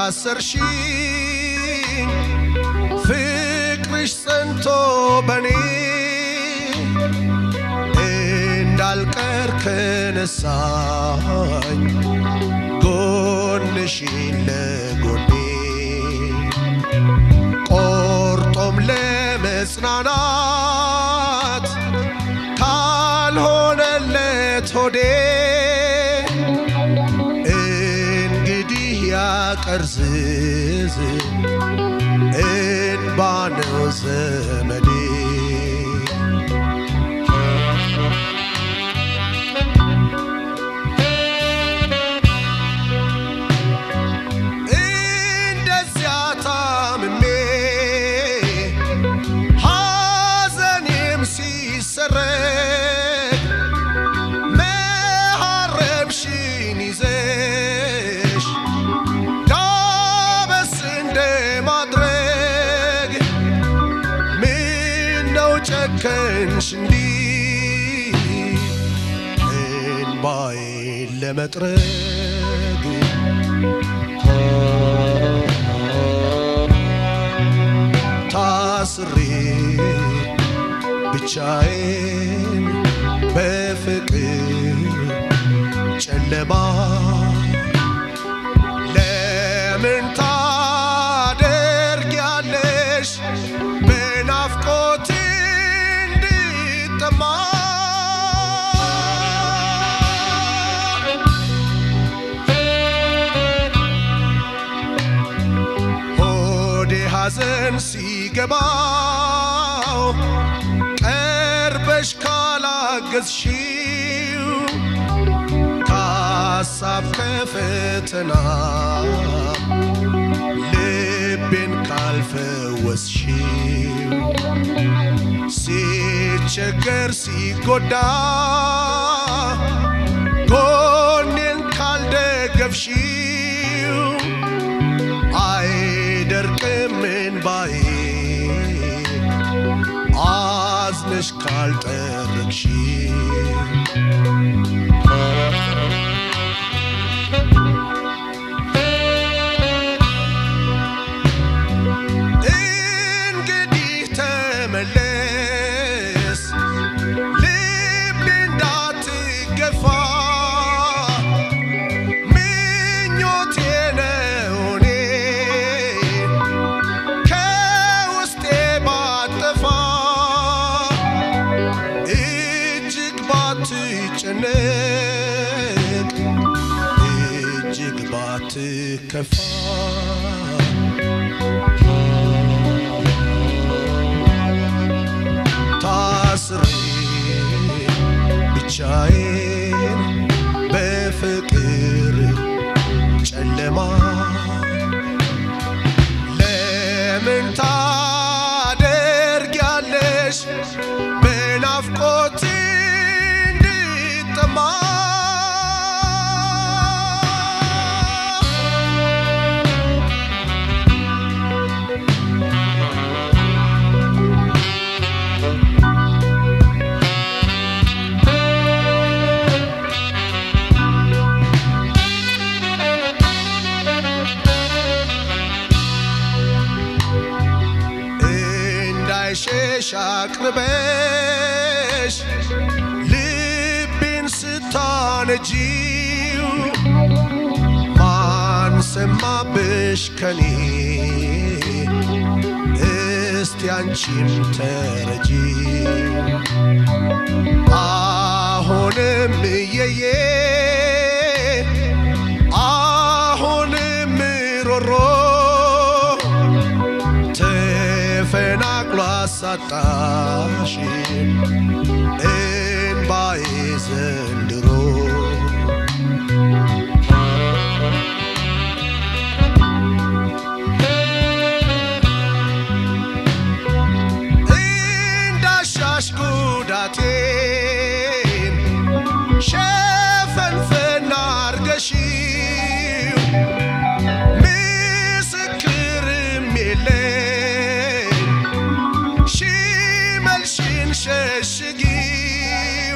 ያሰርሽኝ ፍቅርሽ ጸንቶ በኔ እንዳልቀር ከነሳኝ ጎንሽን ለጎኔ ቆርጦም ለመጽናናት ካልሆነለት ሆዴ እንግዲህ ያቀርዝዝ እንባ ነው ዘመዴ እንደዚያ ታምሜ ሐዘኔም ሲሰረግ መሐረብሽን ይዘሽ ዳበስ እንደ ማድረግ ምነው ጨከንሽ እንዲህ እንባዬን ለመጥረግ ታስሬ ብቻዬን በፍቅር ጨለማ ለምን ታደርጊያለሽ በናፍቆት እንድጠማ ሆዴ ሐዘን ሲገባው ቀርበሽ ካላገዝሽው ከሐሳብ ከፈተና ልቤን ካልፈወስሽው ሲቸገር ሲጎዳ ጎኔን ካልደገፍሽው አይደርቅም እንባዬ አዝነሽ ካልጠረግሽ እንግዲህ ተመለስ ልቤ እንዳትገፋ ምኞቴ ነው እኔ ከውስጤ ባጠፋ እጅግ ባትጨነቅ እጅግ ባትከፋ ታስሬ ብቻዬን በፍቅር ጨለማ ለምን ታደርጊያለሽ በናፍቆት እንድጠማ እንዳይሸሽ አቅርበሽ ልቤን ስታነጂው ማን ሰማብሽ ከኔ እስቲ አንቺም ተረጂ አሁንም እየዬ አሁንም ሮሮ ተፈናቅሎ አሳጣሽ እንባዬ ዘንድሮ እንዳሻሽ ጉዳቴን ሸፈንፈና አርገሺው ምስክርም የለኝ ሽመልሽን ሸሽጊው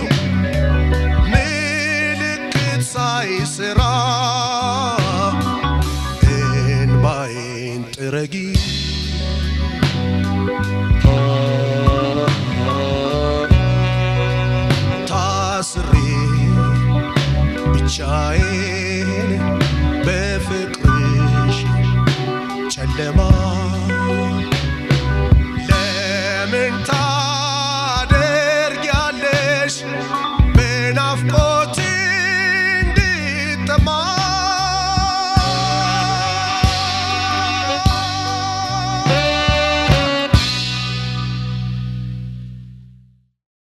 ምልክት ሳይስራ እንባ ተረጊው